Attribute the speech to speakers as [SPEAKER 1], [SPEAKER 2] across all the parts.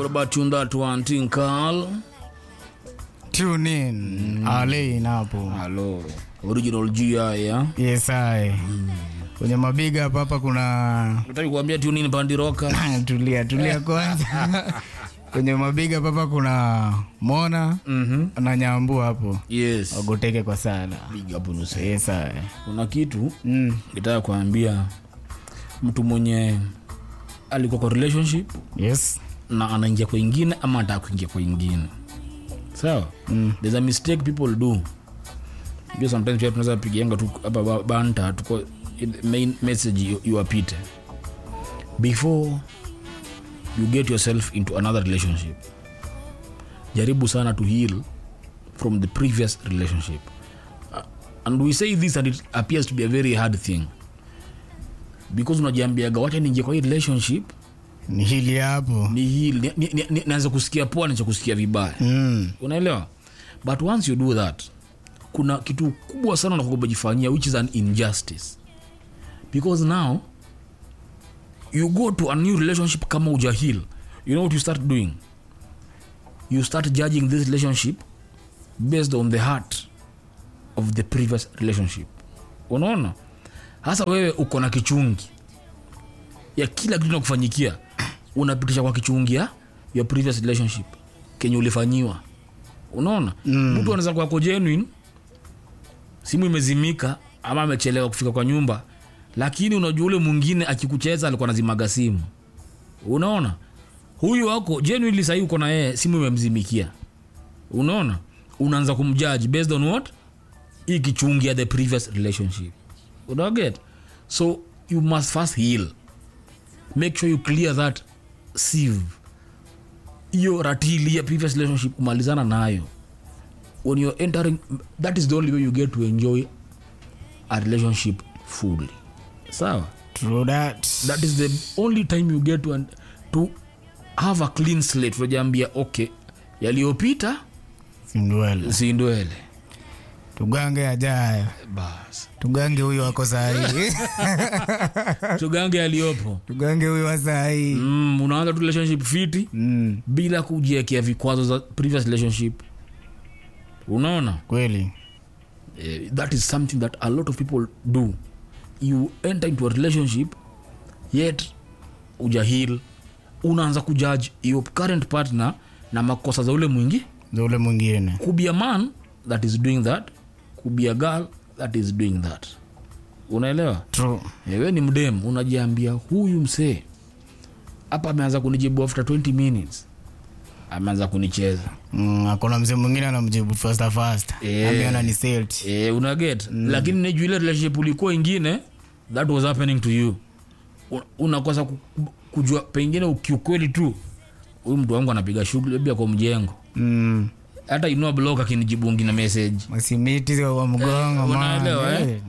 [SPEAKER 1] What about you that one thing, Carl?
[SPEAKER 2] Tune in. Ale inapo.
[SPEAKER 1] Hello. Original GI, yeah?
[SPEAKER 2] Yes, I. Kwenye mabiga hapa hapa kuna
[SPEAKER 1] Nataka kuambia tune in Bandi Rocker.
[SPEAKER 2] tulia tulia kwanza. Kwenye mabiga hapa hapa kuna Mona
[SPEAKER 1] Mhm.
[SPEAKER 2] na Nyambu hapo.
[SPEAKER 1] Yes.
[SPEAKER 2] Wagoteke kwa sana.
[SPEAKER 1] Big up unuse.
[SPEAKER 2] Yes, I.
[SPEAKER 1] Kuna kitu
[SPEAKER 2] Mm.
[SPEAKER 1] nitaka kuambia mtu mwenye alikuwa kwa relationship
[SPEAKER 2] Yes.
[SPEAKER 1] na anaingia kwa ingine ama anataka kuingia kwa ingine sawa mm. there's a mistake people do Pia sometimes pia tunaweza pigianga tu hapa ba- banta tuko main message yu- iwapite before you get yourself into another relationship jaribu sana to heal from the previous relationship Uh, and we say this and it appears to be a very hard thing because unajiambiaga wacha niingie kwa hii relationship
[SPEAKER 2] Ni hili hapo.
[SPEAKER 1] ni hili ni- ni- ni- ni- naanza kusikia poa naanza kusikia vibaya
[SPEAKER 2] Mm.
[SPEAKER 1] unaelewa but once you do that kuna kitu kubwa sana unakojifanyia which is an injustice because now you go to a new relationship kama ujahil you know what you start doing you start judging this relationship based on the heart of the previous relationship unaona hasa wewe uko na kichungi ya kila kitu nakufanyikia unapitisha kwa kichungi ya your previous relationship kenye ulifanyiwa unaona
[SPEAKER 2] Mm.
[SPEAKER 1] mtu anaweza kwako genuine simu imezimika ama amechelewa kufika kwa nyumba lakini unajua ule mwingine akikucheza alikuwa nazimaga simu unaona huyu wako genuinely sahii uko na yeye simu imemzimikia unaona unaanza kumjaji based on what hii kichungi ya the previous relationship unaget so you must first heal make sure you clear that sieve hiyo ratili ya previous relationship kumalizana nayo when you're entering that is the only way you get to enjoy a relationship fully sawa
[SPEAKER 2] True that.
[SPEAKER 1] that is the only time you get to, to have a clean slate unajiambia okay yaliyopita
[SPEAKER 2] Simdwele.
[SPEAKER 1] si ndwele
[SPEAKER 2] Tugange ajayo.
[SPEAKER 1] bas
[SPEAKER 2] Tugange huyu wako sahi.
[SPEAKER 1] tugange yaliyopo
[SPEAKER 2] Tugange huyu wa sahi.
[SPEAKER 1] mm, unaanza tu relationship fiti
[SPEAKER 2] Mm.
[SPEAKER 1] bila kujiekea vikwazo za previous relationship unaona
[SPEAKER 2] Kweli.
[SPEAKER 1] Eh, that is something that a lot of people do you enter into a relationship yet ujahil unaanza kujudge your current partner na makosa za ule mwingi
[SPEAKER 2] Za ule mwingine.
[SPEAKER 1] could be a man that is doing that could be a girl that is doing that unaelewa
[SPEAKER 2] True.
[SPEAKER 1] ewe ni mdem unajiambia huyu msee hapa ameanza kunijibu after 20 minutes ameanza kunicheza
[SPEAKER 2] Mm, akona mzee mwingine anamjibu faster faster.
[SPEAKER 1] Eh.
[SPEAKER 2] Ambi ananiselt.
[SPEAKER 1] e, unaget mm. lakini neju ile relationship ulikuwa ingine that was happening to you Un- unakosa ku- kujua pengine ukiukweli tu huyu mtu wangu anapiga shughuli labda kwa mjengo
[SPEAKER 2] Mm.
[SPEAKER 1] hata inua blok akinijibu ngine message
[SPEAKER 2] Masimiti wa mgongo
[SPEAKER 1] unaelewa,
[SPEAKER 2] man.
[SPEAKER 1] eh?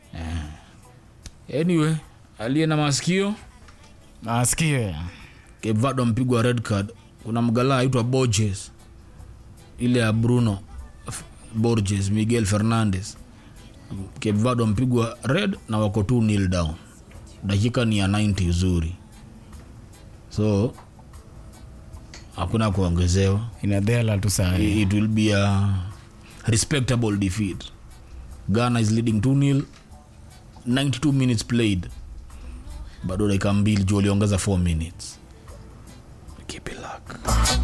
[SPEAKER 1] anyway aliye na masikio
[SPEAKER 2] Nasikia.
[SPEAKER 1] kevado ampigwa red card kuna mgalaa aitwa borges ile ya bruno F- borges miguel fernandez kevado ampigwa red na wako tu nil down dakika ni ya 90 uzuri so hakuna kuongezewa
[SPEAKER 2] Inadhela tu sahi.
[SPEAKER 1] it will be a respectable defeat ghana is leading 2 nil 92 minutes played bado dakika mbili juu waliongeza 4 minutes